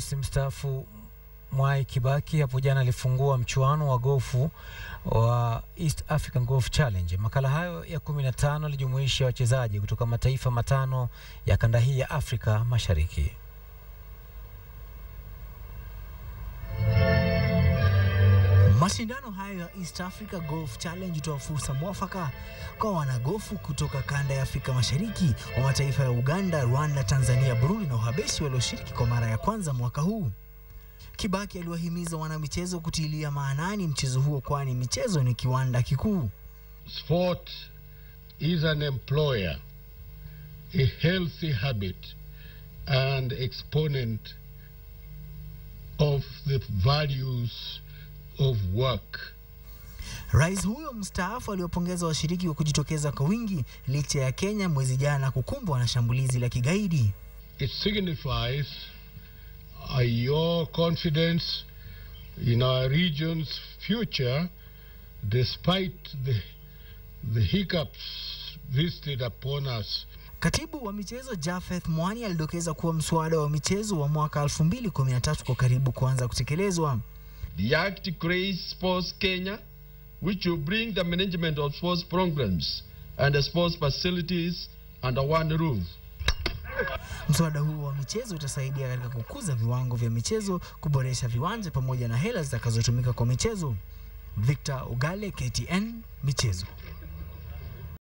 Rais mstaafu Mwai Kibaki hapo jana alifungua mchuano wa gofu wa East African Golf Challenge. Makala hayo ya 15 yalijumuisha wachezaji kutoka mataifa matano ya kanda hii ya Afrika Mashariki. Mashindano hayo ya East Africa Golf Challenge hutoa fursa mwafaka kwa wanagofu kutoka kanda ya Afrika Mashariki wa mataifa ya Uganda, Rwanda, Tanzania, Burundi na Uhabeshi walioshiriki kwa mara ya kwanza mwaka huu. Kibaki aliwahimiza wanamichezo kutilia maanani mchezo huo, kwani michezo ni kiwanda kikuu. Sport is an employer, a healthy habit and exponent of the values of work. Rais huyo mstaafu aliwapongeza washiriki kwa kujitokeza kwa wingi licha ya Kenya mwezi jana kukumbwa na shambulizi la kigaidi. It signifies uh, your confidence in our region's future despite the, the hiccups visited upon us Katibu wa michezo Jafeth Mwani alidokeza kuwa mswada wa michezo wa mwaka 2013 kwa karibu kuanza kutekelezwa. The Act creates Sports Kenya, which will bring the management of sports programs and the sports facilities under one roof. Mswada huo wa michezo utasaidia katika kukuza viwango vya michezo, kuboresha viwanja pamoja na hela zitakazotumika kwa michezo. Victor Ugale, KTN Michezo.